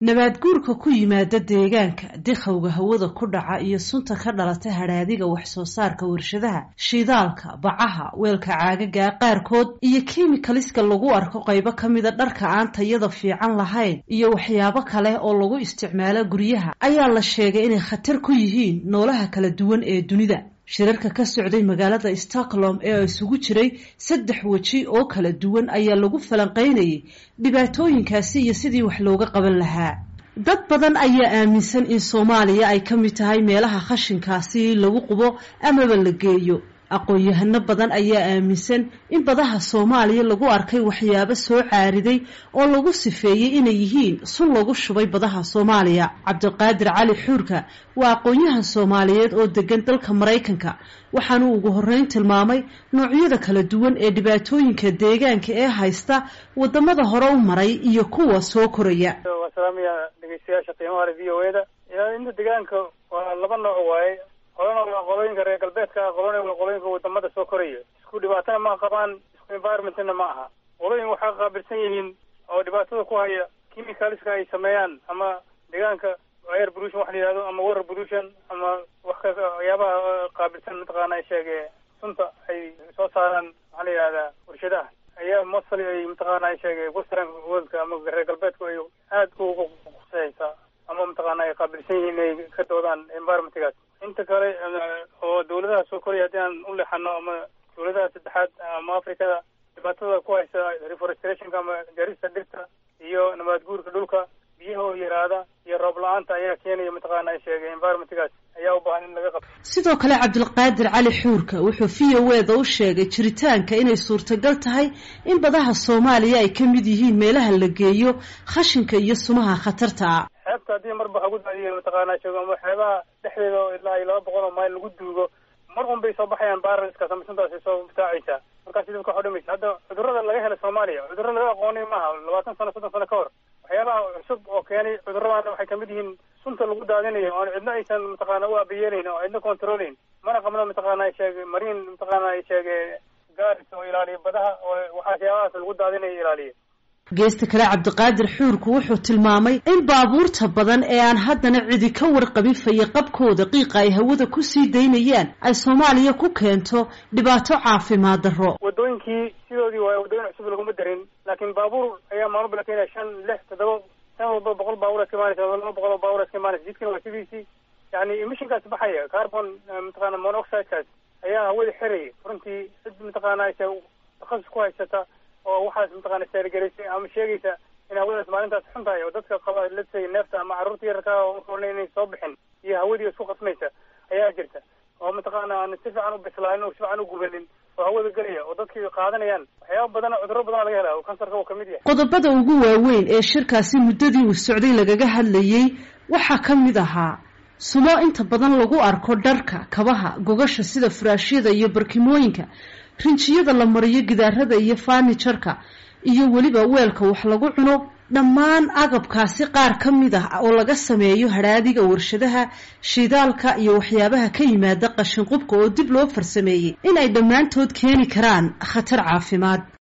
nabaad guurka ku yimaada deegaanka dikhowga hawada ku dhaca iyo sunta ka dhalata hadhaadiga wax soo saarka warshadaha shidaalka bacaha weelka caagaga qaarkood iyo kimikaliska lagu arko qaybo ka mida dharka aan tayada fiican lahayn iyo waxyaabo kale oo lagu isticmaalo guryaha ayaa la sheegay inay khatar ku yihiin noolaha kala duwan ee dunida shirarka ka socday magaalada stockholm ee isugu jiray saddex weji oo kala duwan ayaa lagu falanqaynayay dhibaatooyinkaasi iyo sidii wax looga qaban lahaa dad badan ayaa aaminsan in soomaaliya ay ka mid tahay meelaha khashinkaasi lagu qubo amaba la geeyo aqoon-yahano badan ayaa aaminsan in badaha soomaaliya lagu arkay waxyaabo soo caariday oo lagu sifeeyey inay yihiin sun lagu shubay badaha soomaaliya cabdiqaadir cali xuurka waa aqoon-yahan soomaaliyeed oo degan dalka maraykanka waxaanuu ugu horreyn tilmaamay noocyada kala duwan ee dhibaatooyinka deegaanka ee haysta wadamada hore u maray iyo kuwa soo koraya waa salaamaya dhegeystayaasha qiimaha le v o e da ilaalinta deegaanka waa laba nooc waaye qolana waa qolooyinka reer galbeedka ah qolona waa qolooyinka wadamada soo koraya isku dhibaatana ma qabaan isku environmentna ma aha qolooyin waxay qaabilsan yihiin oo dhibaatada ku haya chemicalska ay sameeyaan ama deegaanka air pollution waxa la yihahdo ama water pollution ama wax ka waxyaabaha qaabilsan mataqaana ay sheege sunta ay soo saaraan maxaa la yihahdaa warshadaha ayaa mostly ay mataqaana ay sheege western worldka ama reer galbeedku ay aad ugu khuseysaa ama mataqaana ay qaabilsan yihiin inay ka doodaan environmentgaas inta kale oo dawladaha soo koraya haddii aan u leexano ama dawladaha saddexaad ama afrikada dhibaatada ku haysa reforestationka ama jarista dhirta iyo nabaad guurka dhulka biyaha oo yaraada iyo roob la-aanta ayaa keenaya mataqaana ay sheegay environmentgaas ayaa u baahan in laga qabto sidoo kale cabdilqaadir cali xuurka wuxuu v o e da u sheegay jiritaanka inay suurtagal tahay in badaha soomaaliya ay ka mid yihiin meelaha la geeyo khashinka iyo sumaha khatarta ah xeebta haddii marba waxa gu daadiyo mataqaana sheego ama xeebaha dhexdeeda oo ilaa iyo laba boqol oo mayl lagu duugo mar un bay soo baxayaan baaraliskaas ama suntaas ay soo butaacaysaa markaasi dadka waxu dhimaysa hadda cudurrada laga helay soomaaliya cudurro laga aqoonay maaha labaatan sano soddon sano ka hor waxyaabaha cusub oo keenay cudurradana waxay kamid yihiin sunta lagu daadinayo oon cidna aysan mataqaana u abayeelayn oo cidna controlayn mana qabno mataqaana ay sheege mariin mataqaana ay sheege gaaris oo ilaaliya badaha oo waxyaabahaas lagu daadinayo ilaaliya geesta kale cabdiqaadir xuurku wuxuu tilmaamay in baabuurta badan ee aan haddana cidi ka warqabin fayaqabkooda qiiqa ay hawada ku sii daynayaan ay soomaaliya ku keento dhibaato caafimaad darro wadooyinkii sidoodii waaye wadooyin cusub laguma darin laakiin baabuur ayaa maalmo la keenaya shan lix toddoba san walba boqol baabuur iska imaanaysa laba boqol oo baabuur iska imaanaysa jidkana waa sidiisii yani emissionkaas baxaya carbon mataqaana monoxidekaas ayaa hawada xiraya runtii cid mataqaana aysa takhasus ku haysata oo waxaas mataqaana saargelaysay ama sheegaysa in hawadaas maalintaas xun tahay oo dadka qaba lasay neefta ama carruurta yararka oona inay soo bixin iyo hawadii isku qasmaysa ayaa jirta oo mataqaana aan si fiican u bislaanin oo si fiican u gubanin oo hawada gelaya oo dadkii qaadanayaan waxyaaba badan cudurro badan laga helaa oo kansarka uu kamid yahay qodobada ugu waaweyn ee shirkaasi muddadii uu socday lagaga hadlayey waxaa ka mid ahaa sumo inta badan lagu arko dharka kabaha gogasha sida furaashyada iyo barkimooyinka rinjiyada la mariyo gidaarada iyo faanijarka iyo weliba weelka wax lagu cuno dhammaan agabkaasi qaar ka mid ah oo laga sameeyo hadhaadiga warshadaha shidaalka iyo waxyaabaha ka yimaada qashinqubka oo dib loo farsameeyey in ay dhammaantood keeni karaan khatar caafimaad